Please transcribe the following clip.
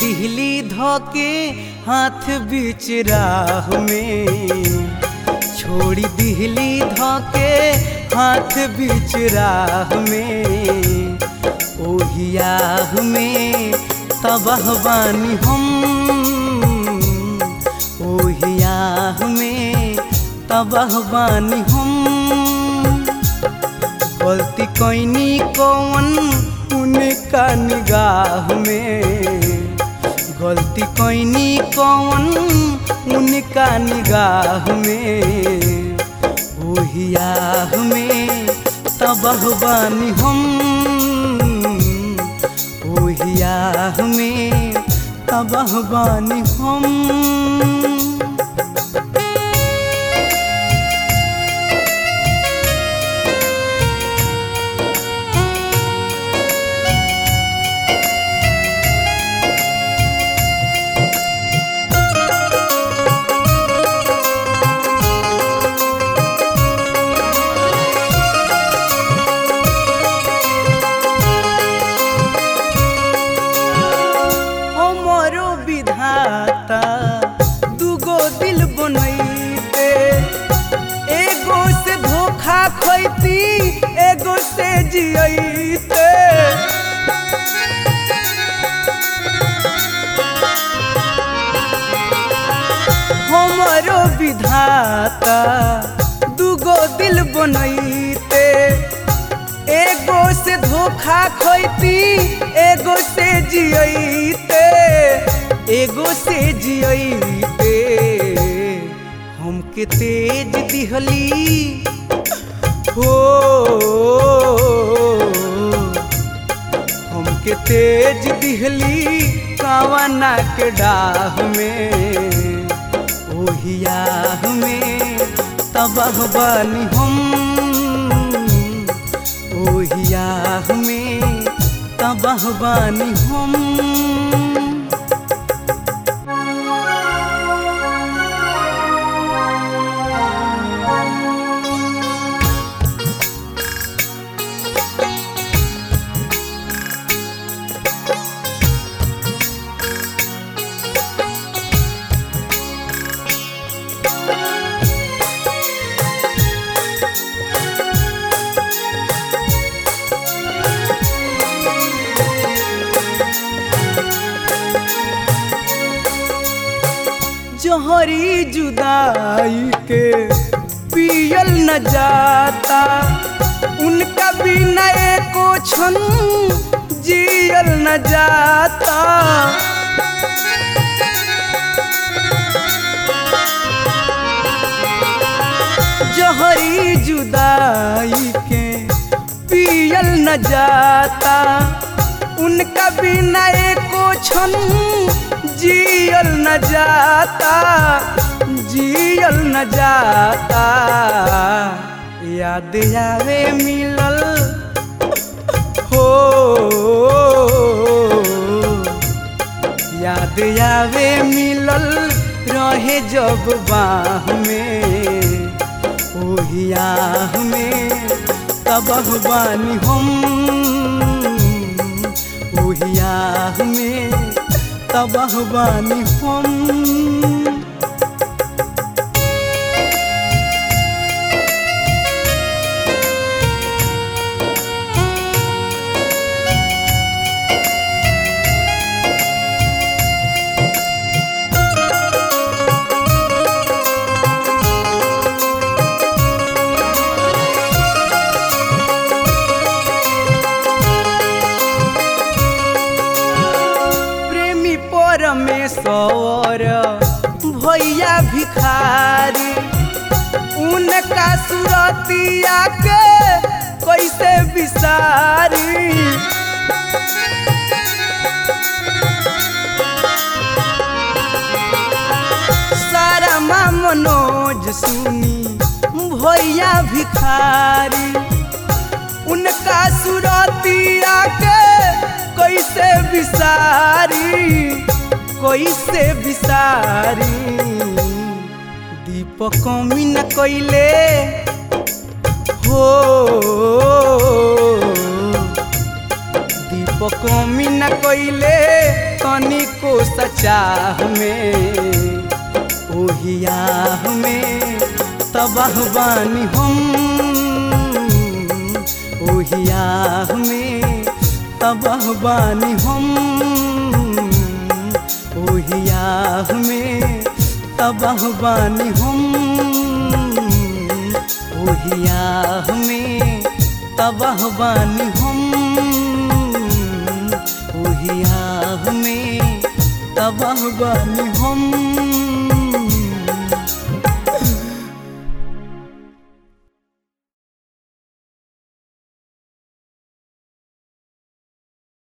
दिहली धोके हाथ बीच राह में छोड़ी दिहली धोके हाथ बीच राह में ओहियाह में तबाह बानी हम ओहियाह में तबाह बानी हम गलती कैनी कौन उनका निगाह में गलती कैनी कौन उनका निगाह में ओहियाह में तबाह बानी हम ओहियाह में तबाह बानी हम हमरो विधाता दूगो दिल बनैते एगो से धोखा खैती एगो से जियते हमरो विधाता दूगो दिल बनैते एगो से धोखा खैती एगो से जियते एगो से जियते हमके तेज दिहली हो हमके तेज दिहली कावना के डाह में ओहियाह में तबाह बानी हम ओहियाह में तबाह बानी हम जहरी जुदाई के पियल न जाता उनका बिना एको क्षण जियल न जाता जहरी जुदाई के पियल न जाता उनका बिना एको क्षण जियल न जाता जियल न जाता याद आवे मिलल हो याद आवे मिलल रहे जब बाह में ओहियाह में तबह बानी हम ओहियाह में तबाह बानी हम प्रेमी परमेश्वर भैया भिखारी उनका सुरतिया के कैसे विसारी सारा माँ मनोज सुनी भैया भिखारी उनका सुरतिया के कैसे विसारी कैसे विसारी दीपक कमी न कैले हो दीपक कमी न कैले तनिको सचाह में ओहियाह में तबाह बानी हम ओहियाह में तबाह बानी हम ओहियाह में तबाह बानी हम ओहियाह में तबाह बानी हम ओहियाह में तबाह बानी हम